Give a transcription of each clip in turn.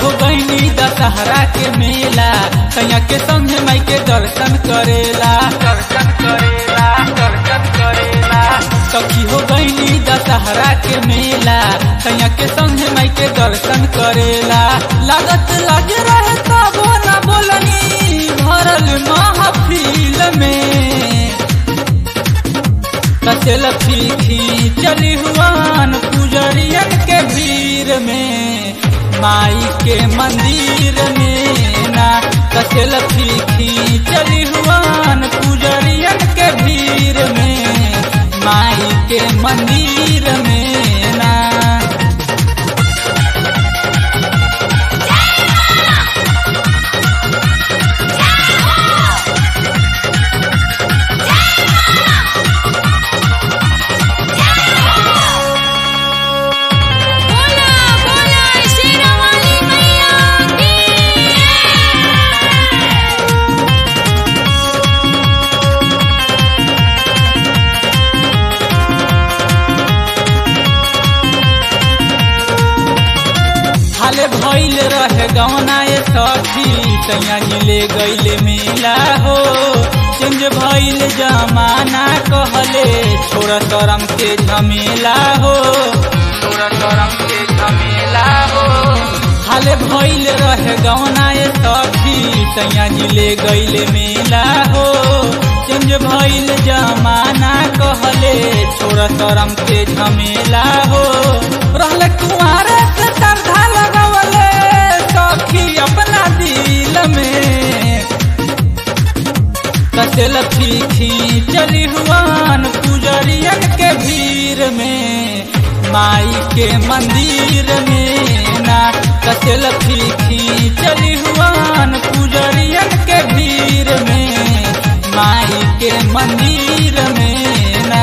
हो गईनी दशहरा के मेला सैया के संग माई के दर्शन करेला दर्शन करेला दर्शन करेला सखी हो गईनी दशहरा के मेला सैया के संग माई के दर्शन करेला लागत लगे रहे तबो न बोलनी भरल महफिल में कसेल फीखी चली हुआन पुजरियन के भीड़ में माई के मंदिर में ना कसेल फीखी चली हुआन पुजरियन के भीड़ में माई के मंदिर में ना बोला बोला शेरावाली मैया की हाले भइल रहे गवना ए सखी तैया जिले गइले मेला हो चेंज भइल जमाना कहले छोरा शरम के झमेला हो छोरा शरम के झमेला हो हाले भइल रहे गवना ए सखी तैया जिले गइले मेला हो चेंज भइल जमाना कहले छोरा शरम के झमेला हो रहले कुआरे से तरधा लगवले सखी अपना दिल में कसेल फीखी चली हुआन पुजरियन के भीड़ में माई के मंदिर में ना कसेल फीखी चली हुआन पुजरियन के भीड़ में माई के मंदिर में ना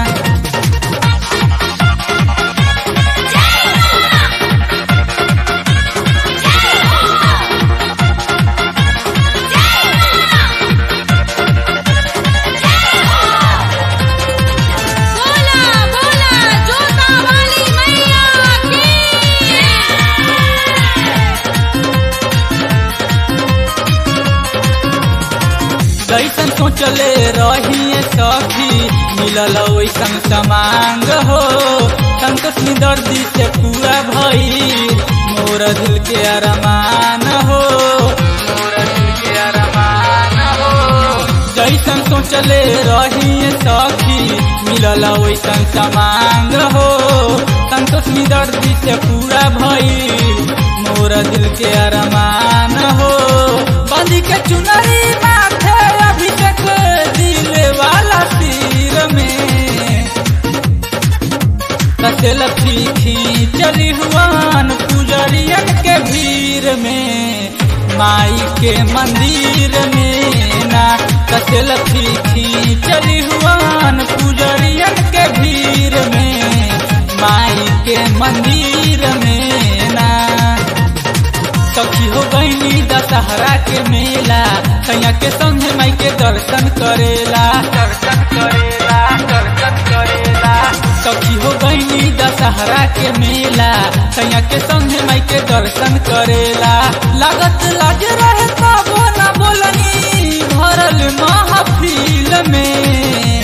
बोला बोला जोता वाली मैया की जैसन सोचले रही सखी मिलल वैसन समांग हो संतोष दर्दी से पूरा भई मोर दिल के अरमान हो मोर दिल के अरमान हो जैसन सोचले रही सखी मिलल वैसन समांग हो संतोष दर्दी से पूरा भई मोर दिल के अरमान हो बांधी के चुनरी माथे अभिषेक दिल वाला सिर में कसेल फीखी चली हुआन पुजरियन के भीड़ में माई के मंदिर में ना कसेल फीखी चली हुआन पुजरियन के भीड़ में माई के मंदिर में ना सखी हो गईनी दशहरा के मेला सैया के संग माई के दर्शन करेला दर्शन करेला दर्शन करेला सखी हो गईनी दशहरा के मेला सैया के संग माई के दर्शन करेला लागत लाज रहे तबो न बोलनी भरल महफिल में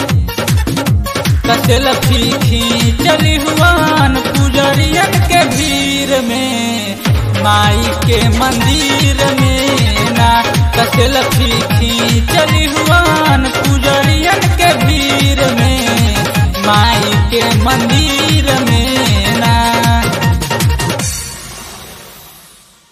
कसेल फीखी चली हुआन पुजरियन के भीड़ में माई के मंदिर में ना कसेल फीखी चली हुआन पुजरियन के भीड़ में माई के मंदिर